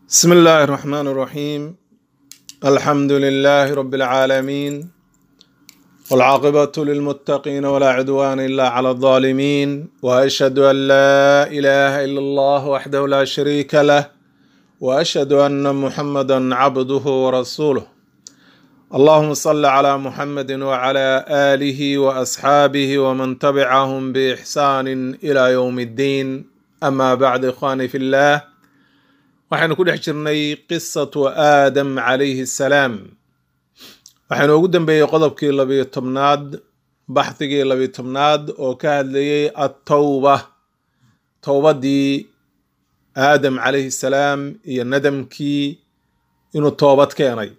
بسم الله الرحمن الرحيم الحمد لله رب العالمين والعاقبة للمتقين ولا عدوان إلا على الظالمين وأشهد أن لا إله إلا الله وحده لا شريك له وأشهد أن محمدا عبده ورسوله اللهم صل على محمد وعلى آله وأصحابه ومن تبعهم بإحسان إلى يوم الدين أما بعد إخواني في الله waxaynu ku dhex jirnay qisatu aadam calayhi salaam waxaynu ugu dambeeyey qodobkii labiyo tobnaad baxdigii labiyo tobnaad oo ka hadlayey attawba towbadii aadam calayhi salaam iyo nadamkii inuu toobad keenay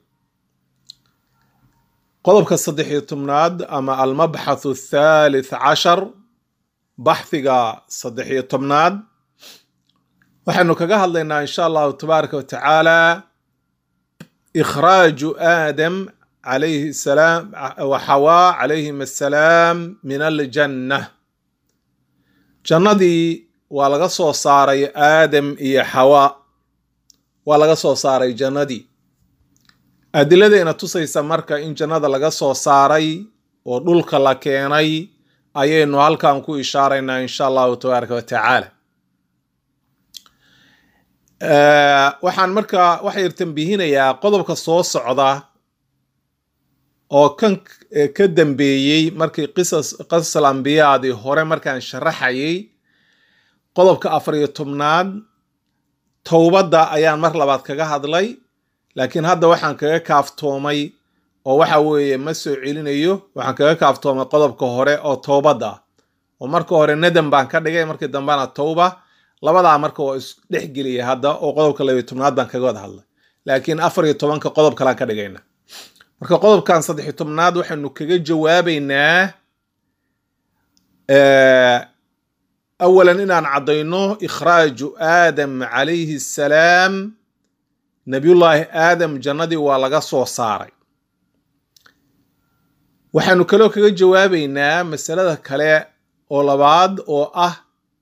qodobka saddex iyo tobnaad ama almabxathu athalith cashar baxdiga saddex iyo tobnaad waxaynu kaga hadlaynaa insha allahu tabaaraka wa tacaala ikhraaju aadam calayhi salaam wa xawaa calayhim assalaam min aljanna jannadii waa laga soo saaray aadam iyo xawaa waa laga soo saaray jannadii adiladayna tusaysa marka in jannada laga soo saaray oo dhulka la keenay ayaynu halkan ku ishaaraynaa insha allahu tabaaraka wa tacaala waxaan markaa waxa yar tambihinayaa qodobka soo socda oo kan ka dambeeyey markii qisas qisasal ambiyaadii hore markaan sharaxayay qodobka afar iyo tobnaad towbadda ayaan mar labaad kaga hadlay laakiin hadda waxaan kaga kaaftoomay oo waxa weeye ma soo celinayo waxaan kaga kaaftoomay qodobka hore oo towbadda oo marka hore nadam baan ka dhigay markii dambena towba labadaa marka waa isdhexgeliya hadda oo qodobka labiyo tobnaad baan kaga wada hadlay laakiin afar iyo tobanka qodob kalaan ka dhigayna marka qodobkan saddexiyo tobnaad waxaynu kaga jawaabaynaa awalan inaan caddayno ikhraaju aadam calayhi assalaam nabiyullaahi aadam jannadii waa laga soo saaray waxaynu kaloo kaga jawaabaynaa masalada kale oo labaad oo ah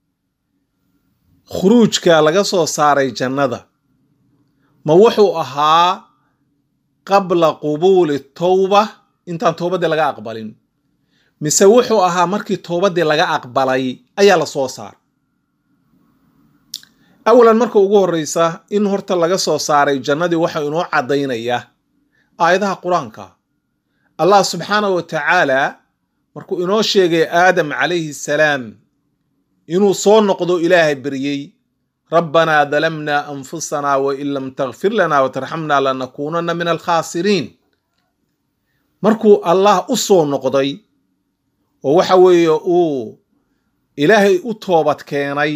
khuruujka laga soo saaray jannada ma wuxuu ahaa qabla qubuuli towba intaan towbaddii laga aqbalin mise wuxuu ahaa markii towbaddii laga aqbalay ayaa la soo saaray awalan marka ugu horreysa in horta laga soo saaray jannadii waxa inoo caddaynaya aayadaha qur-aanka allah subxaanahu wa tacaala markuu inoo sheegay aadam calayhi salaam inuu soo noqdo ilaahay beryey rabbanaa dalamnaa anfusanaa wain lam takfir lanaa watarxamnaa lanakuunanna min alkhaasiriin markuu allah u soo noqday oo waxa weeye uu ilaahay u toobad keenay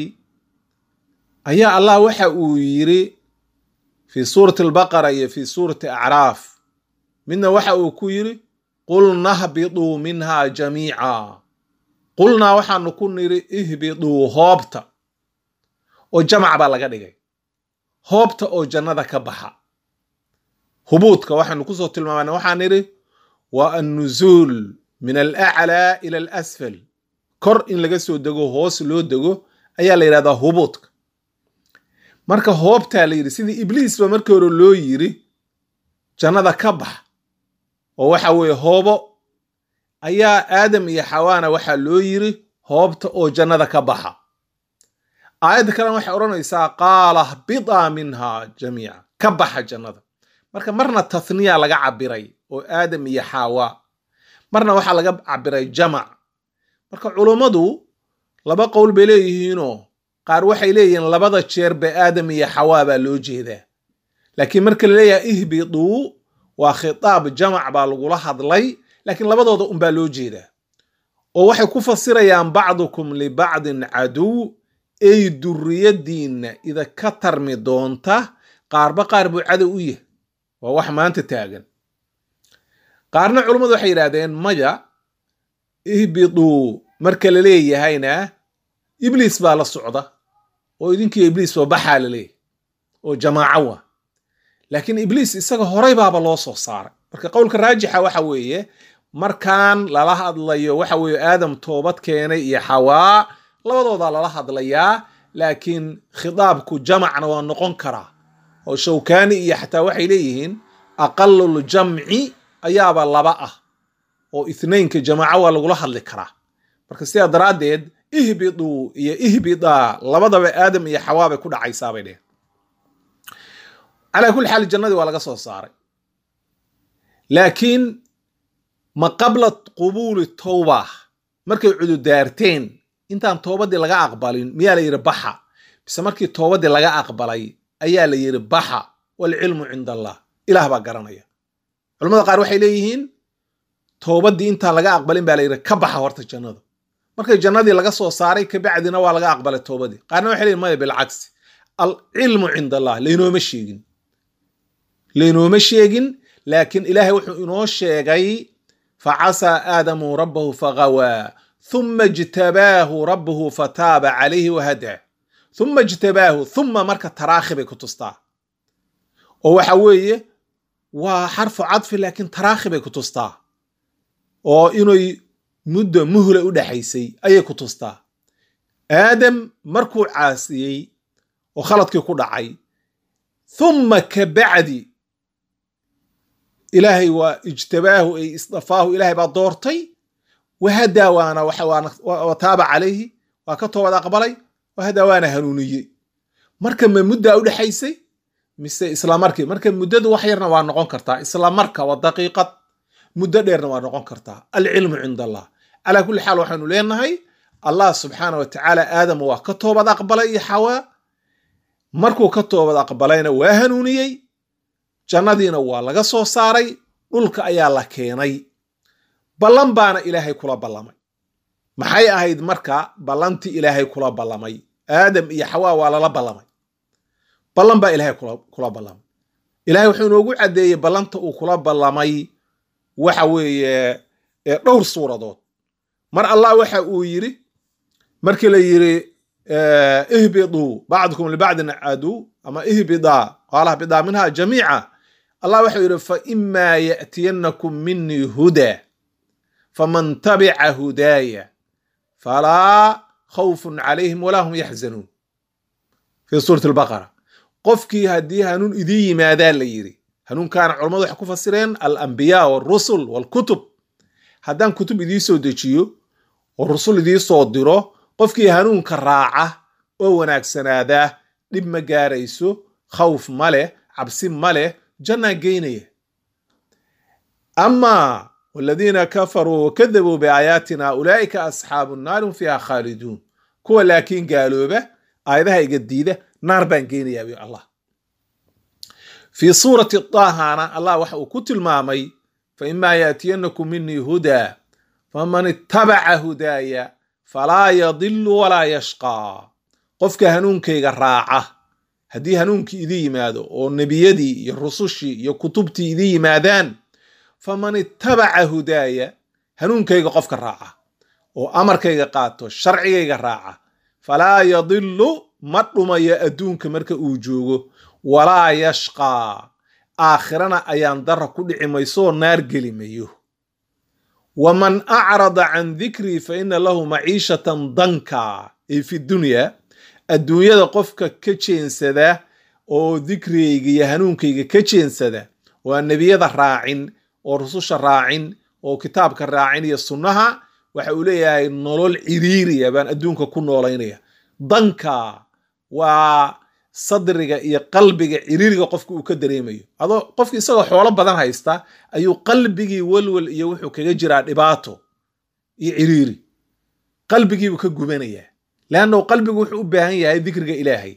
ayaa allah waxa uu yidhi fii suurati albaqara iyo fii suurati acraaf midna waxa uu ku yidhi qul nahbiduu minha jamiica qulnaa waxaanu ku nidhi ihbiduu hoobta oo jamac baa laga dhigay hoobta oo jannada ka baxa hubuudka waxaynu kusoo tilmaamana waxaan nidhi waa annuzuul min alaclaa ila alasfal kor in laga soo dego hoos loo dego ayaa la yidhahdaa hubuudka marka hoobtaa la yidhi sidii ibliisba markii hore loo yiri jannada ka bax oo waxa weeye hoobo ayaa aadam iyo xawaana waxaa loo yiri hoobta oo jannada ka baxa aayadda kalena waxay odhanaysaa qaala bidaa minha jamiica ka baxa jannada marka marna tathniya laga cabiray oo aadam iyo xawa marna waxaa laga cabiray jamac marka culummadu laba qowl bay leeyihiinoo qaar waxay leeyihiin labada jeerba aadam iyo xawaa baa loo jeedaa laakiin marka la leeyahay ihbiduu waa khitaab jamac baa lagula hadlay laakiin labadooda unbaa loo jeedaa oo waxay ku fasirayaan bacdukum libacdin caduw ey duriyadiinna ida ka tarmi doonta qaarba qaar buu cadow u yahay waa wax maanta taagan qaarna culummadu waxay yidhahdeen maya ihbiduu marka la leeyahayna ibliis baa la socda oo idinkiiyo ibliis ba baxaa la leeyahy oo jamaaco wa laakiin ibliis isaga horay baaba loo soo saaray marka qowlka raajixa waxa weeye markaan lala hadlayo waxa weeye aadam toobad keenay iyo xawaa labadoodaa lala hadlayaa laakiin khitaabku jamacna waa noqon karaa oo shawkani iyo xataa waxay leeyihiin aqaluljamci ayaaba laba ah oo ithnaynka jamaaco waa lagula hadli karaa marka sidaa daraaddeed ihbiduu iyo ihbidaa labadaba aadam iyo xawaa bay ku dhacaysaa bay dheheen calaa kulli xaal jannadii waa laga soo saaray laakiin ma qabla qubuuli towba markay cududaarteen intaan toobadii laga aqbalin miyaa la yidhi baxa bise markii toobadii laga aqbalay ayaa la yidhi baxa waalcilmu cinda allah ilaah baa garanaya culamada qaar waxay leeyihiin toobadii intaan laga aqbalin baa la yidhi ka baxa horta jannada markay jannadii laga soo saaray kabacdina waa laga aqbalay toobadii qaarna waxay leeyihin maya bilcagsi alcilmu cinda allah laynooma sheegin laynooma sheegin laakiin ilaahay wuxuu inoo sheegay facasaa aadamu rabbahu fagawaa thuma ijtabaahu rabbuhu fataaba calayhi wahadaa thuma ijtabaahu thuma marka taraakhi bay ku tustaa oo waxa weeye waa xarfu cadfi laakiin taraakhi bay ku tustaa oo inay muddo muhla u dhexaysay ayay ku tustaa aadam markuu caasiyey oo khaladkii ku dhacay thumma ka bacdi ilaahay waa ijtabaahu ay isdafaahu ilaahay baa doortay wahadaa waana wa taaba calayhi waa ka toobad aqbalay wahadaa waana hanuuniyey marka ma muddaa u dhexaysay mise isla markii marka muddadu wax yarna waa noqon kartaa isla marka waa daqiiqad muddo dheerna waa noqon kartaa alcilmu cinda allah calaa kulli xaal waxaynu leenahay allah subxaana wa tacaala aadam waa ka toobad aqbalay iyo xawaa markuu ka toobad aqbalayna waa hanuuniyey jannadiina waa laga soo saaray dhulka ayaa la keenay ballan baana ilaahay kula ballamay maxay ahayd marka ballantii ilaahay kula ballamay aadam iyo xawaa waa lala ballamay ballan baa ilaahay kula ballamay ilahay wuxuu inoogu caddeeyey ballanta uu kula ballamay waxa weeye dhowr suuradood mar allah waxa uu yidhi markii la yidhi ihbiduu bacdukum libacdin caduu ama ihbidaa qaala hbidaa minha jamiica allah waxau yidhi faimaa ya'tiyannakum minii hudaa faman tabica hudaaya falaa khawfun calayhim walaa hum yaxzanuun fii suurati albaqara qofkii haddii hanuun idiin yimaadaa la yidhi hanuunkaana culammadu waxay ku fasireen alambiyaa walrusul walkutub haddaan kutub idii soo dejiyo oo rusul idii soo diro qofkii hanuunka raaca oo wanaagsanaadaa dhib ma gaarayso khawf ma leh cabsi ma leh jannaa geynaya amaa waladiina kafaruu wakadabuu biaayaatina ulaa'ika asxaabu nnaari hum fiiha khaaliduun kuwa laakiin gaalooba aayadaha iga diida naar baan geynayaa bi allah fii suurati daahana allah waxa uu ku tilmaamay faimaa yaatiyannakum minii hudaa faman ittabaca hudaaya falaa yadilu walaa yashqaa qofka hanuunkayga raaca haddii hanuunkii idii yimaado oo nebiyadii iyo rusushii iyo kutubtii idii yimaadaan faman ittabaca hudaaya hanuunkayga qofka raaca oo amarkayga qaato sharcigayga raaca falaa yadilu ma dhumayo adduunka marka uu joogo walaa yashqaa aakhirana ayaan dara ku dhici mayso oo naar geli mayo waman acrada can dikrii fa ina lahu maciishatan danka ay fi dunya adduunyada qofka ka jeensada oo dikrigayga iyo hanuunkayga ka jeensada oo aan nebiyada raacin oo rususha raacin oo kitaabka raacin iyo sunnaha waxa uu leeyahay nolol ciriiriya baan adduunka ku noolaynaya danka waa sadriga iyo qalbiga ciriiriga qofka uu ka dareemayo adoo qofki isagoo xoolo badan haysta ayuu qalbigii welwel iyo wuxuu kaga jiraa dhibaato iyo ciriiri qalbigiibuu ka gubanayaa leannahu qalbigu wuxuu u baahan yahay dikriga ilaahay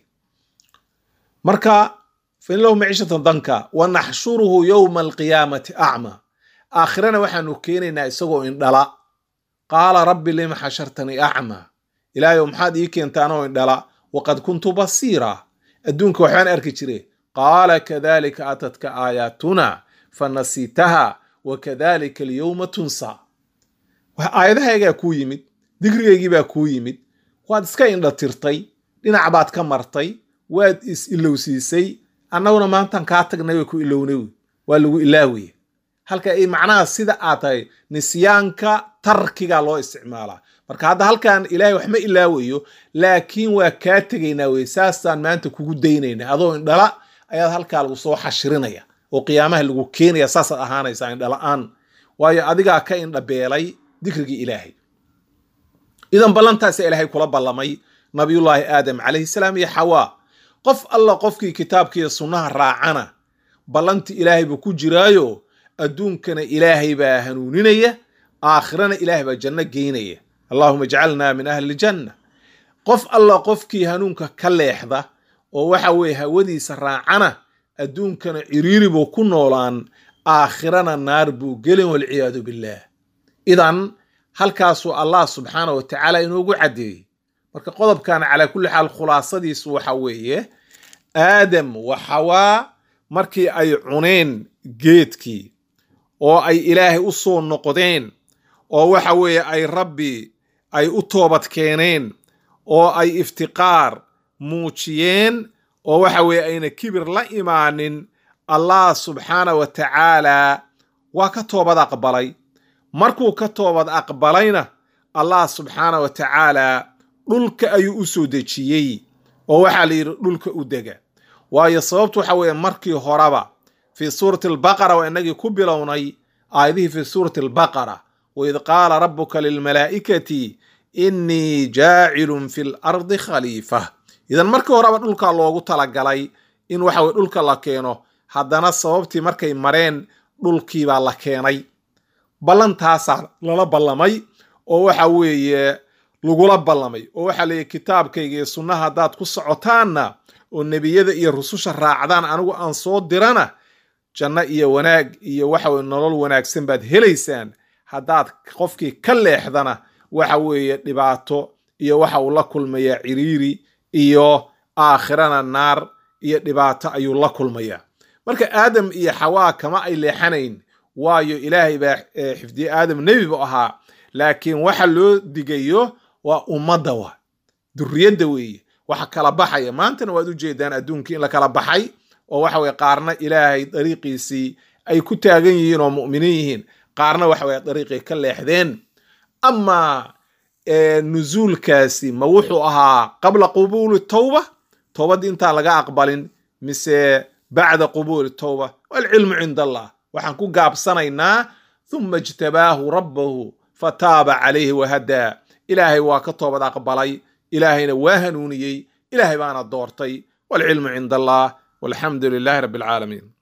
marka fain lahu maciishatan danka wa naxshuruhu yowma alqiyaamati acma aakhirana waxaanu keenaynaa isagoo indhala qaala rabbi lima xashartanii acma ilaahayow maxaad ii keenta anoo indhala waqad kuntu basiira adduunka waxbaan arki jire qaala kadalika atadka aayaatuna fanasiitaha wa kadalika alyowma tunsa aayadahaygaa kuu yimid dikrigaygiibaa kuu yimid waad iska indhatirtay dhinac baad ka martay waad is ilowsiisay annaguna maantan kaa tagnay way ku ilownay waa lagu ilaawaya halka ay macnaha sida aad tahay nisyaanka tarkiga loo isticmaalaa marka hadda halkan ilaahay wax ma ilaawayo laakiin waa kaa tegaynaa wey saasaan maanta kugu daynaynaa adoo indhala ayaad halkaa lagu soo xashirinaya oo qiyaamaha lagu keenaya saasaad ahaanaysaa indhala-aan waayo adigaa ka indhabeelay dikrigii ilaahay idan ballantaasa ilaahay kula ballamay nabiyullaahi aadam calayhi salaam iyo xawaa qof alla qofkii kitaabkiiyo sunnaha raacana ballanti ilaahay buu ku jiraayo adduunkana ilaahay baa hanuuninaya aakhirana ilaahay baa janno geynaya allahuma ijcalnaa min ahli ljanna qof alla qofkii hanuunka ka leexda oo waxa weeye hawadiisa raacana adduunkana ciriiri buu ku noolaan aakhirana naar buu gelin walciyaadu billaah idan halkaasuu allah subxaana wa tacaala inoogu caddeeyey marka qodobkan calaa kulli xaal khulaasadiisu waxa weeye aadam wa xawaa markii ay cuneen geedkii oo ay ilaahay u soo noqdeen oo waxa weeye ay rabbi ay u toobad keeneen oo ay iftiqaar muujiyeen oo waxa weeye ayna kibir la imaanin allah subxaana wa tacaala waa ka toobad aqbalay markuu ka toobad aqbalayna allah subxaana wa tacaala dhulka ayuu u soo dejiyey oo waxaa la yidhi dhulka u dega waayo sababtu waxa weeye markii horeba fii suurati albaqara waa inagii ku bilownay aayadihii fii suurati albaqara waid qaala rabuka lilmalaa'ikati innii jaacilun fi lardi khaliifa idan markii horeba dhulka loogu talagalay in waxa weye dhulka la keeno haddana sababtii markay mareen dhulkiibaa la keenay ballantaasaa lala ballamay oo waxa weeye lagula ballamay oo waxaa leeyahy kitaabkayga iyo sunnaha haddaad ku socotaanna oo nebiyada iyo rususha raacdaan anigu aan soo dirana janno iyo wanaag iyo waxa weye nolol wanaagsan baad helaysaan haddaad qofkii ka leexdana waxa weeye dhibaato iyo waxa uu la kulmayaa ciriiri iyo aakhirana naar iyo dhibaato ayuu la kulmayaa marka aadam iyo xawaa kama ay leexanayn waayo ilaahay baa xifdiye aadam nebi bu ahaa laakiin waxa loo digayo waa ummadda wa duriyadda weeye waxa kala baxaya maantana waad ujeedaan adduunkii in la kala baxay oo waxa weye qaarna ilaahay dariiqiisii ay ku taagan yihiin oo mu'miniin yihiin qaarna waxa weye dariiqay ka leexdeen amaa nusuulkaasi ma wuxuu ahaa qabla qubuuli tawba towbaddii intaan laga aqbalin mise bacda qubuuli tawba walcilmu cinda allah waxaan ku gaabsanaynaa huma ijtabaahu rabbahu fataaba calayhi wahadaa ilaahay waa ka toobad aqbalay ilaahayna waa hanuuniyey ilaahay baana doortay walcilmu cinda allah walxamdu lilahi rabbi alcaalamiin